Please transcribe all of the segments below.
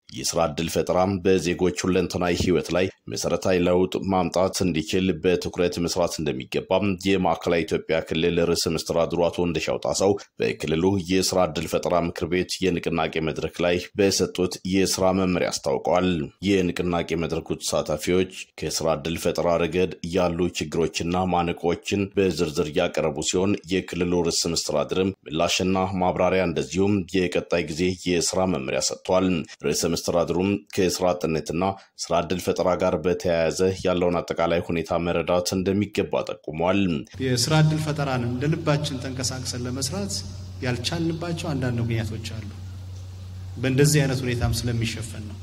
የስራ ዕድል ፈጠራም በዜጎች ሁለንተናዊ ህይወት ላይ መሰረታዊ ለውጥ ማምጣት እንዲችል በትኩረት መስራት እንደሚገባም የማዕከላዊ ኢትዮጵያ ክልል ርዕሰ መስተዳድሩ አቶ እንደሻው ጣሰው በክልሉ የስራ ዕድል ፈጠራ ምክር ቤት የንቅናቄ መድረክ ላይ በሰጡት የስራ መመሪያ አስታውቀዋል። የንቅናቄ መድረኩ ተሳታፊዎች ከስራ ዕድል ፈጠራ ረገድ ያሉ ችግሮችና ማነቆችን በዝርዝር ያቀረቡ ሲሆን የክልሉ ርዕሰ መስተዳድርም ምላሽና ማብራሪያ እንደዚሁም የቀጣይ ጊዜ የስራ መመሪያ ሰጥቷል። ርዕሰ መስተዳድሩም ከስራ አጥነትና ስራ ዕድል ፈጠራ ጋር በተያያዘ ያለውን አጠቃላይ ሁኔታ መረዳት እንደሚገባ ጠቁሟል። የስራ ዕድል ፈጠራን እንደ ልባችን ተንቀሳቅሰን ለመስራት ያልቻልንባቸው አንዳንድ ምክንያቶች አሉ። በእንደዚህ አይነት ሁኔታም ስለሚሸፈን ነው።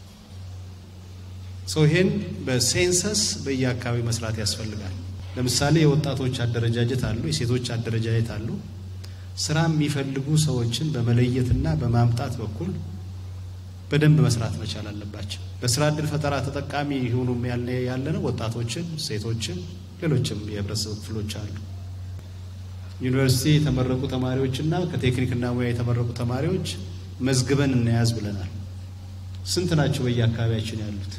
ሰው ይሄን በሴንሰስ በየአካባቢ መስራት ያስፈልጋል። ለምሳሌ የወጣቶች አደረጃጀት አሉ፣ የሴቶች አደረጃጀት አሉ። ስራ የሚፈልጉ ሰዎችን በመለየትና በማምጣት በኩል በደንብ መስራት መቻል አለባቸው። በስራ ዕድል ፈጠራ ተጠቃሚ ይሁኑ ያለነው ወጣቶችን፣ ሴቶችን፣ ሌሎችም የህብረተሰብ ክፍሎች አሉ። ዩኒቨርሲቲ የተመረቁ ተማሪዎችና ከቴክኒክና ሙያ የተመረቁ ተማሪዎች መዝግበን እንያዝ ብለናል። ስንት ናቸው በየአካባቢያችን ያሉት?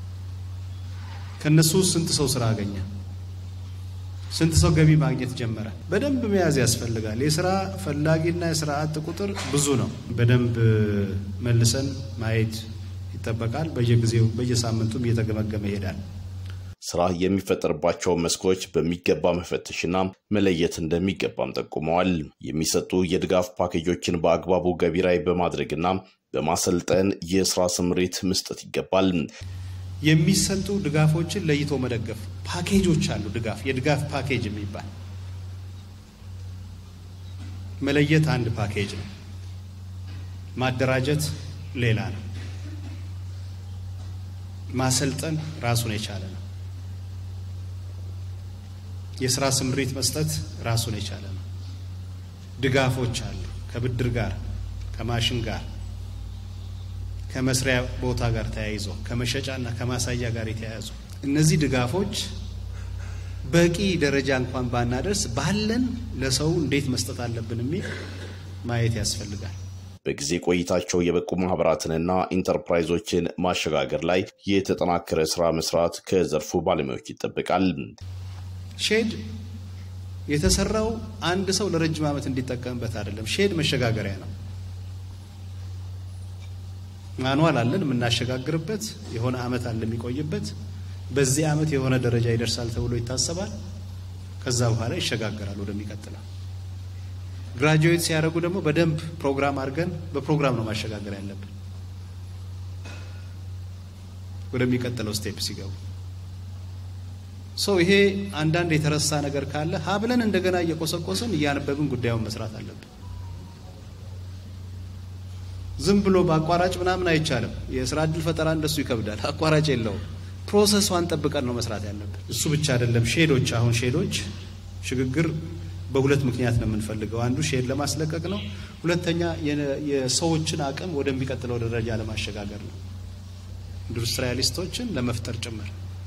ከእነሱ ስንት ሰው ስራ አገኘ? ስንት ሰው ገቢ ማግኘት ጀመረ? በደንብ መያዝ ያስፈልጋል። የስራ ፈላጊና የስራ አጥ ቁጥር ብዙ ነው። በደንብ መልሰን ማየት ይጠበቃል። በየጊዜው በየሳምንቱም እየተገመገመ ይሄዳል። ስራ የሚፈጠርባቸው መስኮች በሚገባ መፈተሽና መለየት እንደሚገባም ጠቁመዋል። የሚሰጡ የድጋፍ ፓኬጆችን በአግባቡ ገቢራዊ በማድረግና በማሰልጠን የስራ ስምሪት መስጠት ይገባል። የሚሰጡ ድጋፎችን ለይቶ መደገፍ ፓኬጆች አሉ። ድጋፍ የድጋፍ ፓኬጅ የሚባል መለየት አንድ ፓኬጅ ነው። ማደራጀት ሌላ ነው። ማሰልጠን ራሱን የቻለ ነው። የስራ ስምሪት መስጠት ራሱን የቻለ ነው። ድጋፎች አሉ። ከብድር ጋር፣ ከማሽን ጋር፣ ከመስሪያ ቦታ ጋር ተያይዞ ከመሸጫና ከማሳያ ጋር የተያያዙ እነዚህ ድጋፎች በቂ ደረጃ እንኳን ባናደርስ ባለን ለሰው እንዴት መስጠት አለብን የሚል ማየት ያስፈልጋል። በጊዜ ቆይታቸው የበቁ ማህበራትንና ኢንተርፕራይዞችን ማሸጋገር ላይ የተጠናከረ ስራ መስራት ከዘርፉ ባለሙያዎች ይጠበቃል። ሼድ የተሰራው አንድ ሰው ለረጅም ዓመት እንዲጠቀምበት አይደለም። ሼድ መሸጋገሪያ ነው። ማንዋል አለን የምናሸጋግርበት፣ የሆነ ዓመት አለ የሚቆይበት። በዚህ ዓመት የሆነ ደረጃ ይደርሳል ተብሎ ይታሰባል። ከዛ በኋላ ይሸጋገራል ወደሚቀጥለው። ግራጁዌት ሲያደርጉ ደግሞ በደንብ ፕሮግራም አድርገን በፕሮግራም ነው ማሸጋገር ያለብን ወደሚቀጥለው ስቴፕ ሲገቡ ሰው ይሄ አንዳንድ የተረሳ ነገር ካለ ሀብለን እንደገና እየቆሰቆስን እያነበብን ጉዳዩን መስራት አለብን። ዝም ብሎ በአቋራጭ ምናምን አይቻልም። የስራ ዕድል ፈጠራ እንደሱ ይከብዳል። አቋራጭ የለውም። ፕሮሰሷን ጠብቀን ነው መስራት ያለብን። እሱ ብቻ አይደለም። ሼዶች አሁን ሼዶች ሽግግር በሁለት ምክንያት ነው የምንፈልገው። አንዱ ሼድ ለማስለቀቅ ነው። ሁለተኛ የሰዎችን አቅም ወደሚቀጥለው ደረጃ ለማሸጋገር ነው። ኢንዱስትሪያሊስቶችን ለመፍጠር ጭምር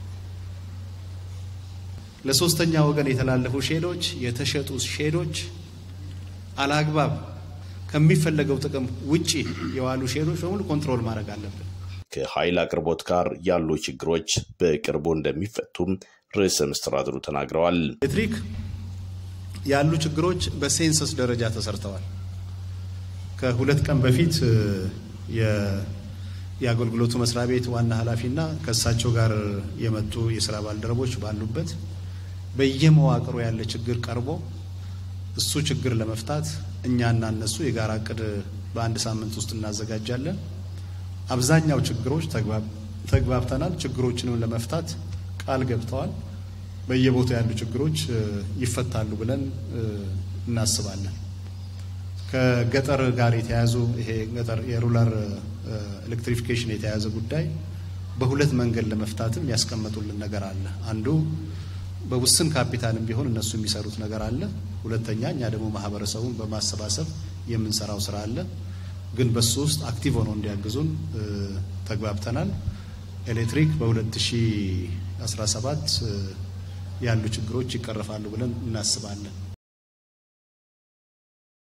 ለሶስተኛ ወገን የተላለፉ ሼዶች፣ የተሸጡ ሼዶች አላግባብ ከሚፈለገው ጥቅም ውጪ የዋሉ ሼዶች በሙሉ ኮንትሮል ማድረግ አለብን። ከኃይል አቅርቦት ጋር ያሉ ችግሮች በቅርቡ እንደሚፈቱም ርዕሰ መስተዳድሩ ተናግረዋል። ኤሌክትሪክ ያሉ ችግሮች በሴንሰስ ደረጃ ተሰርተዋል። ከሁለት ቀን በፊት የአገልግሎቱ መስሪያ ቤት ዋና ኃላፊና ከእሳቸው ጋር የመጡ የስራ ባልደረቦች ባሉበት በየመዋቅሩ ያለ ችግር ቀርቦ እሱ ችግር ለመፍታት እኛና እነሱ የጋራ እቅድ በአንድ ሳምንት ውስጥ እናዘጋጃለን። አብዛኛው ችግሮች ተግባብተናል። ችግሮችንም ለመፍታት ቃል ገብተዋል። በየቦታው ያሉ ችግሮች ይፈታሉ ብለን እናስባለን። ከገጠር ጋር የተያያዙ ይሄ ገጠር የሩላር ኤሌክትሪፊኬሽን የተያያዘ ጉዳይ በሁለት መንገድ ለመፍታትም ያስቀመጡልን ነገር አለ። አንዱ በውስን ካፒታልም ቢሆን እነሱ የሚሰሩት ነገር አለ። ሁለተኛ እኛ ደግሞ ማህበረሰቡን በማሰባሰብ የምንሰራው ስራ አለ። ግን በሱ ውስጥ አክቲቭ ሆነው እንዲያግዙን ተግባብተናል። ኤሌክትሪክ በ2017 ያሉ ችግሮች ይቀረፋሉ ብለን እናስባለን።